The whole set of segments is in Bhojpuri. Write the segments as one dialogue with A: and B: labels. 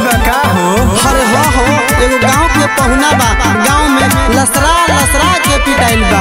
A: बा का हो
B: अरे हो हो एगो गांव के पहुना बा गांव में लसरा लसरा के पिटाइल बा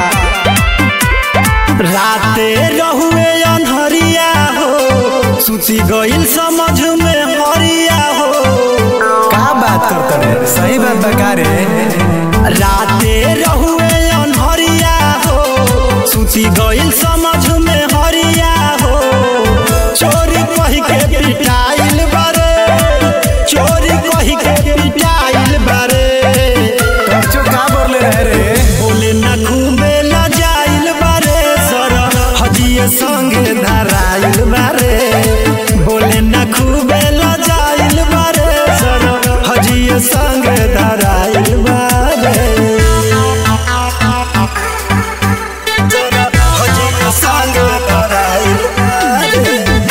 C: राते रहुए अनहरिया हो सुती गइल समझ में हरिया हो
A: का बात करत रे सही बात बा का रे
C: राते रहुए अनहरिया हो सुती गइल समझ में हरिया हो चोरी कही के पिटाइल बारे चोरी कही के पिटाइल बारे
A: टर्चो का बोले रहे रे
C: बोले ना खूबे लजाइल बारे सर हजिए संगे धराइल बारे बोले ना खूबे लजाइल बारे सर हजिए संगे धराइल बारे सर, हजिए संगे धराइल बारे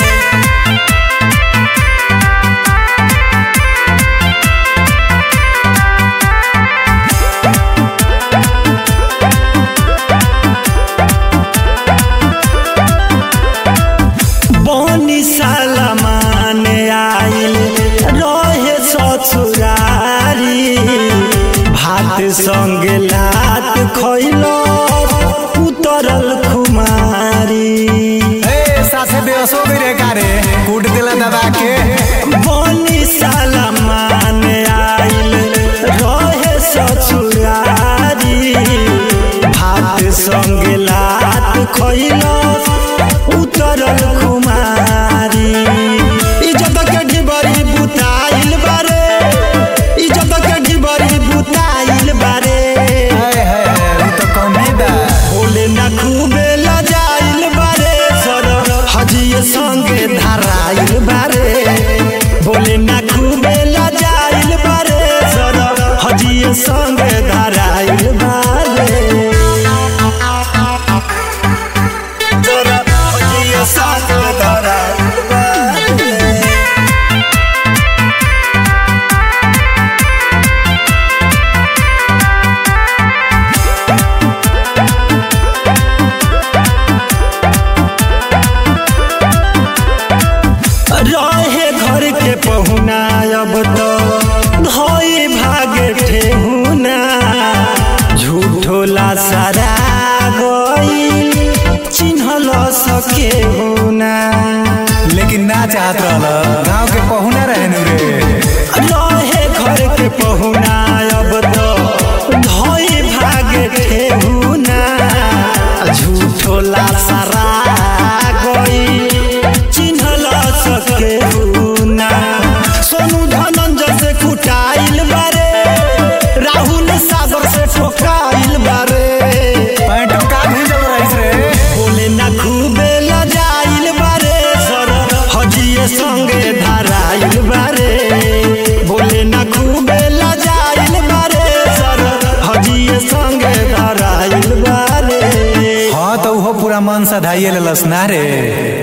C: बनी सालमान आइल रहे ससुरारी भात संगे लात खैल उतरल खुमारी
A: ए सासे बेहोश हो गई रे का रे कूट दिला दबा के
C: बनी सालमान आइल रहे ससुरारी भात संगे लात खैल उतरल खुमारी इज्जत के ढिबरी बुताइल बारे इज्जत के ढिबरी बुताइल बारे
A: हाय हाय हाय, उ तो कमी बा
C: बोले ना खूबे लजाइल बारे सर हजिए संगे धराइल बारे बोले ना खूबे लजाइल बारे सर हजिए संगे धराइल बारे सर हजिए संगे धराइल बारे रहे घर के पहुना अब तो धोई भागे ठेहुना झूठो ला सारा गई चिन्हल सके हुना
A: लेकिन ना चाहत रहल गांव के पहुना रहे नु रे
C: रहे घर के पहुना अब तो धोई भागे ठेहुना झूठो ला सारा गई चिन्हल सके हुना सोनू धनंजय से कुटाइल बारे राहुल सागर से ठोकाइल बारे
A: पैंटो का भेजल रहीस रे
C: बोले ना खूबे लजाइल बारे सर हजिए संगे धराइल बारे बोले ना खूबे लजाइल बारे सर हजिए संगे धराइल बारे
A: हाँ तो उहो पूरा मन सधाइए लेलस ना रे